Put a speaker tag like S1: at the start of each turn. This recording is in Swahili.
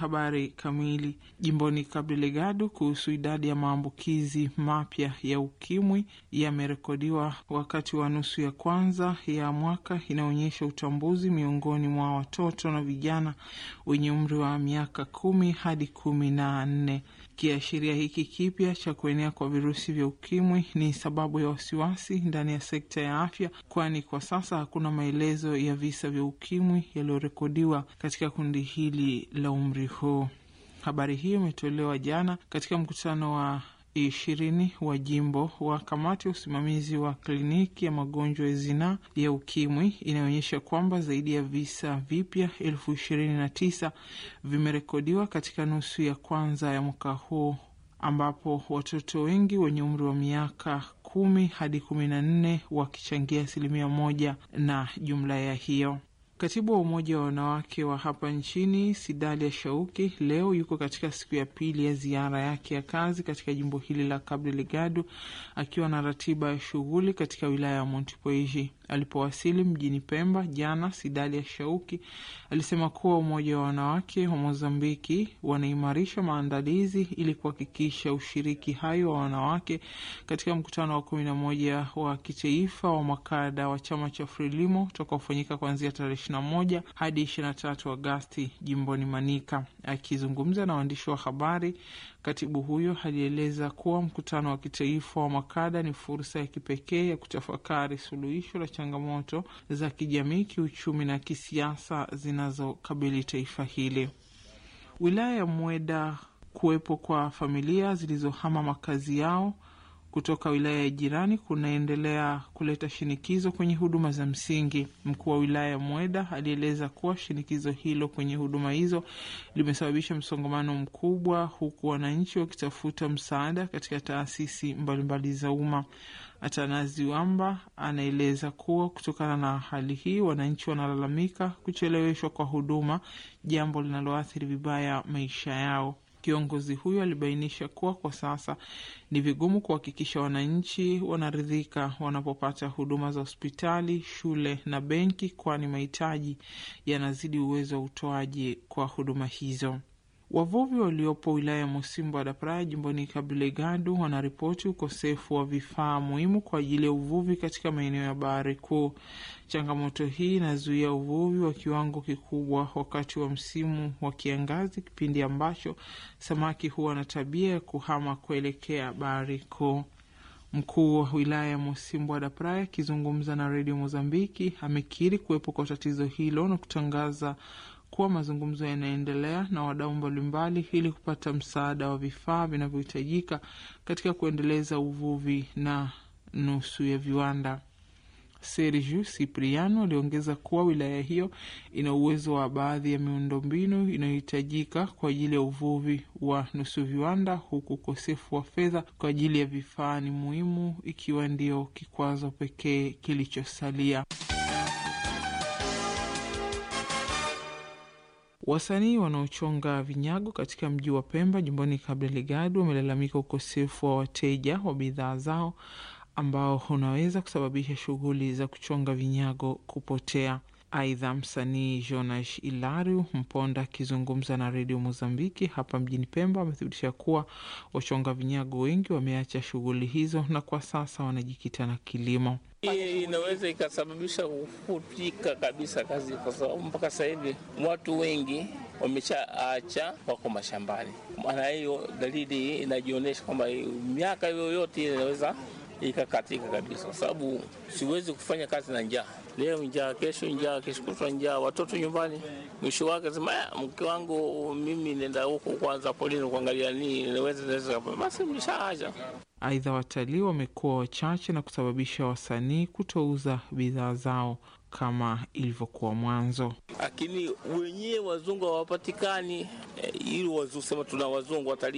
S1: habari kamili. Jimboni Cabo Delgado, kuhusu idadi ya maambukizi mapya ya ukimwi yamerekodiwa wakati wa nusu ya kwanza ya mwaka, inaonyesha utambuzi miongoni mwa watoto na vijana wenye umri wa miaka kumi hadi kumi na nne. Kiashiria hiki kipya cha kuenea kwa virusi vya ukimwi ni sababu ya wasiwasi ndani ya sekta ya afya, kwani kwa sasa hakuna maelezo ya visa vya ukimwi yaliyorekodiwa katika kundi hili la umri huu. Habari hiyo imetolewa jana katika mkutano wa ishirini wa jimbo wa kamati ya usimamizi wa kliniki ya magonjwa ya zinaa ya ukimwi inayoonyesha kwamba zaidi ya visa vipya elfu ishirini na tisa vimerekodiwa katika nusu ya kwanza ya mwaka huu ambapo watoto wengi wenye umri wa miaka kumi hadi kumi na nne wakichangia asilimia moja na jumla ya hiyo. Katibu wa Umoja wa Wanawake wa hapa nchini Sidalia Shauki leo yuko katika siku ya pili ya ziara yake ya kazi katika jimbo hili la Cabo Delgado akiwa na ratiba ya shughuli katika wilaya ya Montepuez. Alipowasili mjini Pemba jana, Sidalia Shauki alisema kuwa Umoja wa Wanawake wa Mozambiki wanaimarisha maandalizi ili kuhakikisha ushiriki hayo wa wanawake katika mkutano wa kumi na moja wa kitaifa wa makada wa chama cha Frelimo utakaofanyika kuanzia tarehe ishirini na moja hadi ishirini na tatu Agasti jimboni Manika. Akizungumza na waandishi wa habari, katibu huyo alieleza kuwa mkutano wa kitaifa wa makada ni fursa ya kipekee ya kutafakari suluhisho la changamoto za kijamii, kiuchumi na kisiasa zinazokabili taifa hili. Wilaya ya Mweda, kuwepo kwa familia zilizohama makazi yao kutoka wilaya ya jirani kunaendelea kuleta shinikizo kwenye huduma za msingi. Mkuu wa wilaya ya Mweda alieleza kuwa shinikizo hilo kwenye huduma hizo limesababisha msongamano mkubwa, huku wananchi wakitafuta msaada katika taasisi mbalimbali za umma. Atanazi Wamba anaeleza kuwa kutokana na hali hii, wananchi wanalalamika kucheleweshwa kwa huduma, jambo linaloathiri vibaya maisha yao. Kiongozi huyo alibainisha kuwa kwa sasa ni vigumu kuhakikisha wananchi wanaridhika wanapopata huduma za hospitali, shule na benki, kwani mahitaji yanazidi uwezo wa utoaji kwa huduma hizo. Wavuvi waliopo wilaya ya Mosimbo da Praia jimboni Cabo Delgado wanaripoti ukosefu wa vifaa muhimu kwa ajili ya uvuvi katika maeneo ya bahari kuu. Changamoto hii inazuia uvuvi wa kiwango kikubwa wakati wa msimu wa kiangazi, kipindi ambacho samaki huwa na tabia ya kuhama kuelekea bahari kuu. Mkuu wa wilaya ya Mosimbo da Praia akizungumza na redio Mozambiki amekiri kuwepo kwa tatizo hilo na kutangaza kuwa mazungumzo yanaendelea na wadau mbalimbali ili kupata msaada wa vifaa vinavyohitajika katika kuendeleza uvuvi na nusu ya viwanda. Sergio Cipriano aliongeza kuwa wilaya hiyo ina uwezo wa baadhi ya miundombinu inayohitajika kwa ajili ya uvuvi wa nusu viwanda, huku ukosefu wa fedha kwa ajili ya vifaa ni muhimu, ikiwa ndio kikwazo pekee kilichosalia. Wasanii wanaochonga vinyago katika mji wa Pemba jimboni Cabo Delgado wamelalamika ukosefu wa wateja wa bidhaa zao ambao unaweza kusababisha shughuli za kuchonga vinyago kupotea. Aidha, msanii Jonas Ilario Mponda akizungumza na redio Mozambiki hapa mjini Pemba amethibitisha kuwa wachonga vinyago wengi wameacha shughuli hizo na kwa sasa wanajikita na kilimo.
S2: Hii inaweza ikasababisha kufutika kabisa kazi, kwa sababu mpaka sasa hivi watu wengi wameshaacha, wako mashambani. Maana hiyo dalili inajionyesha kwamba miaka yoyote inaweza ikakatika kabisa, kwa sababu siwezi kufanya kazi na njaa. Leo njaa, kesho njaa, kesho kutwa njaa, watoto nyumbani. Mwisho wake sema mke wangu mimi nenda huko kwanza polini kuangalia nini naweza naweza, basi mshaacha.
S1: Aidha, watalii wamekuwa wachache na kusababisha wasanii kutouza bidhaa zao kama ilivyokuwa mwanzo.
S2: Lakini wenyewe wazungu hawapatikani, eh, ili wazusema tuna wazungu watalii